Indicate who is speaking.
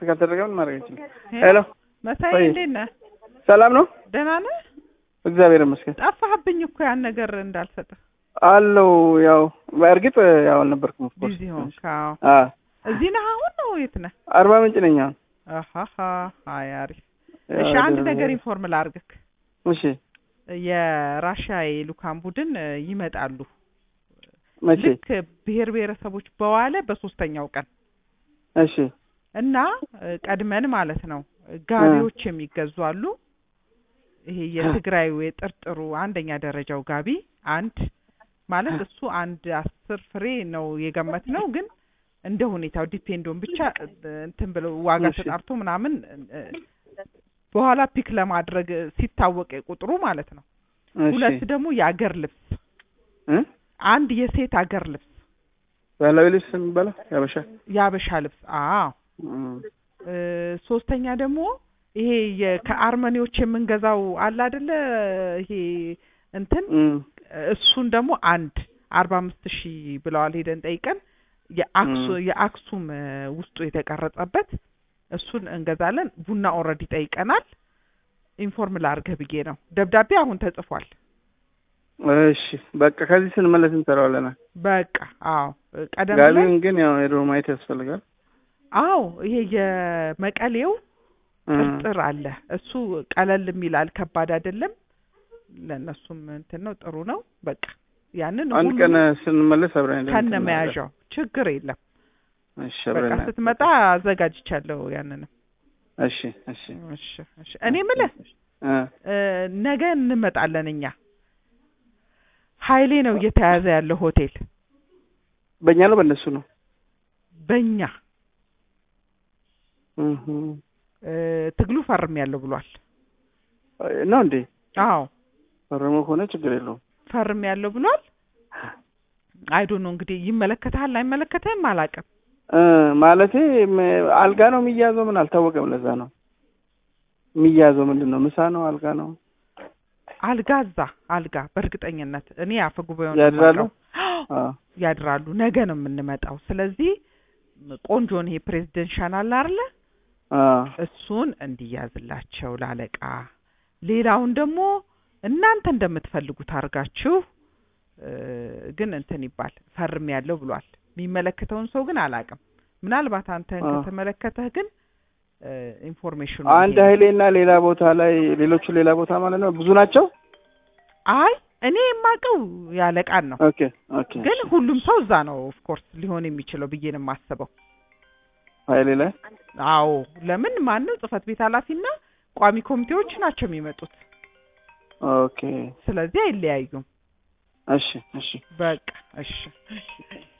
Speaker 1: ካልተደረገ ምን ማድረግ አይችልም። ሄሎ
Speaker 2: መሳይ
Speaker 1: ወይ።
Speaker 2: እንዴት ነህ?
Speaker 1: ሰላም ነው?
Speaker 2: ደህና ነህ?
Speaker 1: እግዚአብሔር ይመስገን
Speaker 2: ጠፋህብኝ እኮ ያን ነገር እንዳልሰጥህ
Speaker 1: አለው። ያው በእርግጥ ያው አልነበርኩም። ኦፍ ኮርስ
Speaker 2: ቢዚ ሆንክ። አዎ።
Speaker 1: አ
Speaker 2: እዚህ ነህ አሁን ነው የት ነህ?
Speaker 1: አርባ ምንጭ ነኝ አሁን።
Speaker 2: አሃሃ አይ አሪፍ።
Speaker 1: ያው
Speaker 2: እሺ አንድ
Speaker 1: ወደ-
Speaker 2: ነገር ኢንፎርም ላድርግህ።
Speaker 1: እሺ
Speaker 2: የራሻ የልኡካን ቡድን እ, ይመጣሉ
Speaker 1: መቼ?
Speaker 2: ልክ ብሔር ብሔረሰቦች በዋለ በሶስተኛው ቀን
Speaker 1: እሺ
Speaker 2: እና እ, ቀድመን ማለት ነው ጋቢዎች የሚገዙ አሉ። ይሄ የትግራዩ የጥርጥሩ አንደኛ ደረጃው ጋቢ አንድ ማለት እሱ አንድ አስር ፍሬ ነው የገመት ነው ግን እንደ ሁኔታው ዲፔንዶን ብቻ እ, እንትን ብለው ዋጋ
Speaker 1: እሺ።
Speaker 2: ተጣርቶ ምናምን እ, በኋላ ፒክ ለማድረግ እ, ሲታወቅ ቁጥሩ ማለት ነው።
Speaker 1: እሺ
Speaker 2: ሁለት ደግሞ የአገር ልብስ
Speaker 1: እ?
Speaker 2: አንድ የሴት አገር ልብስ
Speaker 1: ባህላዊ ልብስ የሚባለው ያበሻ
Speaker 2: የአበሻ ልብስ አዎ
Speaker 1: እም፣
Speaker 2: እ፣ ሶስተኛ ደግሞ ይሄ የ- ከአርመኒዎች የምንገዛው አለ አይደለ ይሄ እንትን
Speaker 1: እም፣
Speaker 2: እሱን ደግሞ አንድ አርባ አምስት ሺህ ብለዋል ሄደን ጠይቀን የአክሱ
Speaker 1: ም።
Speaker 2: የአክሱም እ፣ ውስጡ የተቀረጸበት እሱን እንገዛለን ቡና ኦልሬዲ ጠይቀናል ኢንፎርም ላርገህ ብዬ ነው ደብዳቤ አሁን ተጽፏል
Speaker 1: እሺ በቃ ከዚህ ስንመለስ እንሰራዋለን።
Speaker 2: በቃ አዎ ቀደም ብለን
Speaker 1: ጋቢውን ግን ያው ሄዶ ማየት ያስፈልጋል።
Speaker 2: አዎ ይሄ የመቀሌው
Speaker 1: እም፣
Speaker 2: ጥርጥር አለ እሱ ቀለል የሚላል ከባድ አይደለም ለእነሱም እንትን ነው ጥሩ ነው በቃ ያንን
Speaker 1: አንድ
Speaker 2: ሁሉ
Speaker 1: ቀን ስንመለስ አብረን ሄደን
Speaker 2: ከነ
Speaker 1: እንትን
Speaker 2: መያዣው ችግር የለም
Speaker 1: እሺ
Speaker 2: በቃ
Speaker 1: አብረን
Speaker 2: ስትመጣ አዘጋጅቻለሁ ያንንም
Speaker 1: እሺ እሺ
Speaker 2: እሺ እሺ እኔ የምልህ
Speaker 1: እ
Speaker 2: እ፣ ነገ እንመጣለን እኛ ሀይሌ ነው እየተያዘ ያለው ሆቴል
Speaker 1: በእኛ ነው በእነሱ ነው?
Speaker 2: በእኛ
Speaker 1: እህ
Speaker 2: እ፣ ትግሉ ፈርም ያለው ብሏል
Speaker 1: ነው እንዴ?
Speaker 2: አዎ
Speaker 1: ፈርሞ ከሆነ ችግር የለውም።
Speaker 2: ፈርም ያለው ብሏል አይዶ ነው እንግዲህ ይመለከትሃል አይመለከትህም አላውቅም
Speaker 1: እ ማለቴ ም- አልጋ ነው የሚያዘው ምን አልታወቀም። ለዛ ነው የሚያዘው ምንድን ነው? ምሳ ነው አልጋ ነው?
Speaker 2: አልጋ እዛ አልጋ በእርግጠኝነት እኔ አፈ ጉባኤውን
Speaker 1: ያድራሉ?
Speaker 2: የማውቀው።
Speaker 1: አዎ
Speaker 2: ያድራሉ ነገ ነው የምንመጣው ስለዚህ ቆንጆን ይሄ ፕሬዚደንሻል አለ አይደለ
Speaker 1: አዎ
Speaker 2: እሱን እንዲያዝላቸው ላለቃ ሌላውን ደግሞ እናንተ እንደምትፈልጉት አድርጋችሁ እ፣ ግን እንትን ይባል ፈርም ያለው ብሏል የሚመለከተውን ሰው ግን አላውቅም ምናልባት አንተን
Speaker 1: አዎ።
Speaker 2: ከተመለከተህ ግን እ፣ ኢንፎርሜሽኑ
Speaker 1: አንድ
Speaker 2: ይሄ ነው።
Speaker 1: ኃይሌና ሌላ ቦታ ላይ ሌሎቹ ሌላ ቦታ ማለት ነው። ብዙ ናቸው።
Speaker 2: አይ እኔ የማውቀው ያለቃን ነው
Speaker 1: ኦኬ ኦኬ።
Speaker 2: ግን ሁሉም ሰው እዛ ነው ኦፍ ኮርስ ሊሆን የሚችለው ብዬ ነው የማስበው
Speaker 1: ኃይሌ ላይ
Speaker 2: አዎ ለምን ማንም ጽህፈት ቤት ኃላፊና ቋሚ ኮሚቴዎች ናቸው የሚመጡት
Speaker 1: ኦኬ።
Speaker 2: ስለዚህ አይለያዩም
Speaker 1: እሺ እሺ
Speaker 2: በቃ እሺ